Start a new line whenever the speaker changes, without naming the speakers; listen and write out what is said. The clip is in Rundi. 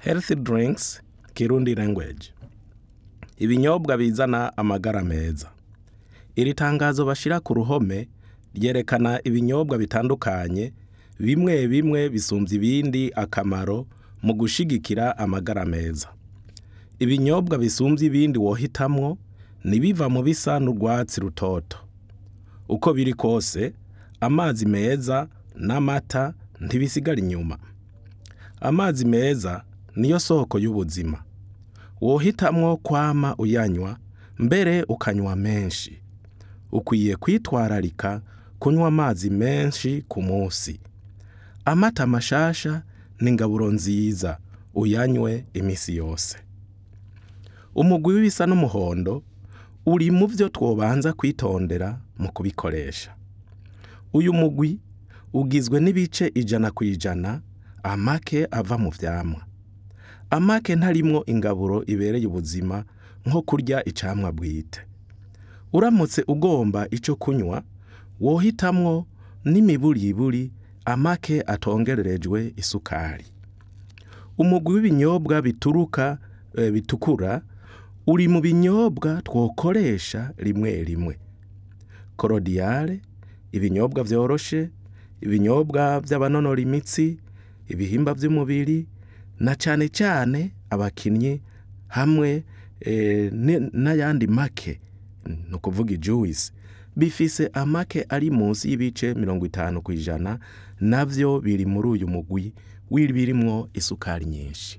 health drinks kirundi language ibinyobwa bizana amagara meza iri tangazo bashira ku ruhome ryerekana ibinyobwa bitandukanye bimwe bimwe bisumvya ibindi akamaro mu gushigikira amagara meza ibinyobwa bisumvya ibindi wohitamwo nibiva mu bisa n'urwatsi rutoto uko biri kose amazi meza n'amata ntibisigara inyuma amazi meza niyo soko y'ubuzima wohitamwo kwama uyanywa mbere ukanywa menshi ukwiye kwitwararika kunywa amazi menshi ku munsi amata mashasha ni ingaburo nziza uyanywe imisi yose umugwi w'ibisa n'umuhondo uri mu vyo twobanza kwitondera mu kubikoresha uyu mugwi ugizwe n'ibice ijana ku ijana amake ava mu vyamwa amake ntarimwo ingaburo ibereye ubuzima nko kurya icamwa bwite uramutse ugomba ico kunywa wohitamwo n'imiburiburi amake atongererejwe isukari umugwi w'ibinyobwa bituruka e, bitukura uri mu binyobwa twokoresha rimwe rimwe korodiyare ibinyobwa vyoroshe ibinyobwa vy'abanonora imitsi ibihimba vy'umubiri na cane cane abakinyi hamwe e, n'ayandi make ni ukuvuga ijuwisi bifise amake ari munsi y'ibice mirongo itanu kw'ijana navyo biri muri uyu mugwi w'ibirimwo isukari nyinshi